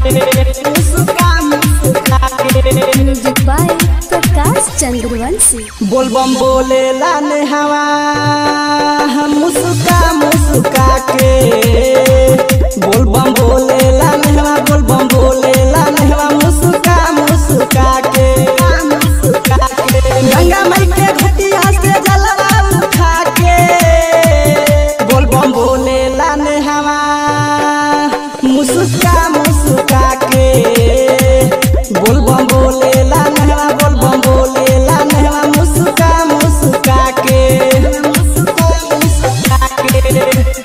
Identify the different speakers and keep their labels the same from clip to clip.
Speaker 1: मुस्का मुस्का के
Speaker 2: म्यूजिक बाय प्रकाश चंद्रवंशी
Speaker 1: बोलबम बोले लाने हवा हम मुस्का मुस्का के बोलबम बोले लाने हवा बोलबम बोले लाने हवा मुस्का मुस्का के मुस्का के गंगा माई के घटिया से जलवा उठा के बोलबम बोले लाने हवा मुस्का मुस्का के बोलबम बोले लाने हवा बोलबम बोले लाने हवा मुस्का मुस्का के मुस्का मुस्का के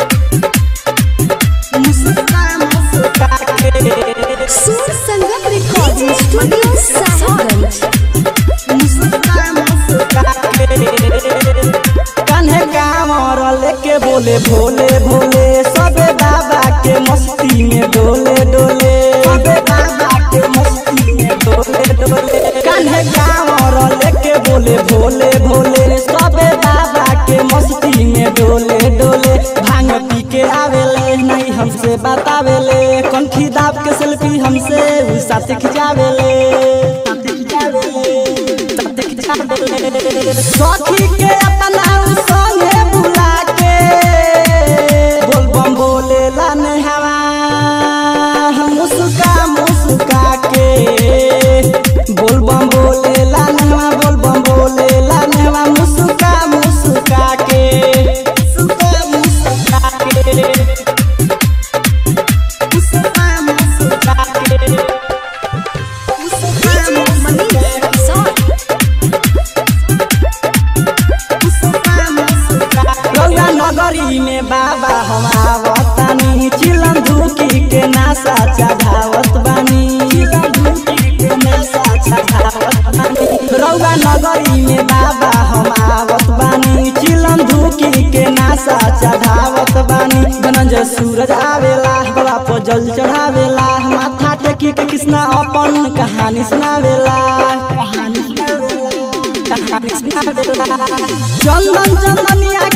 Speaker 1: मुस्का मुस्का के
Speaker 2: सुर संगम रिकॉर्डिंग स्टूडियो साहिबगंज
Speaker 1: मुस्का मुस्का के कान्हे कामर लेके बोले भोले भोले सबे बाबा के मस्ती में डोले डोले सबे बाबा के मस्ती में डोले डोले कान्हे कामर लेके बोले भोले भोले सबे बाबा के मस्ती में डोले डोले भांग पी के आवेले नहीं हमसे बतावेले कंठी दाब के सेल्फी हमसे उ साथ खिंचावेले साथ खिंचावेले साथ खिंचावेले सखी के अपना उ संगे बुला के बोलबम बोले लाने हवा मुस्का मुस्का के बोलबम बोले लाने हवा बोलबम बोले लाने हवा मुस्का मुस्का के मुस्का मुस्का के मुस्का मुस्का के मुस्का मुस्का के रौआ नगरी में बाबा हम आवतानी चिलम धुकी के नासा चढ़ावत बानी चिलम धुकी के नासा चढ़ावत बानी रौआ नगरी में बाबा हम आवत बानी चिलम धुकी के नासा चढ़ावत बानी धनंजय सूरज आवेला बाबा पर जल चढ़ावेला माथा टेकी के कृष्णा अपन कहानी सुनावेला कहानी सुनावेला चंदन चंदनिया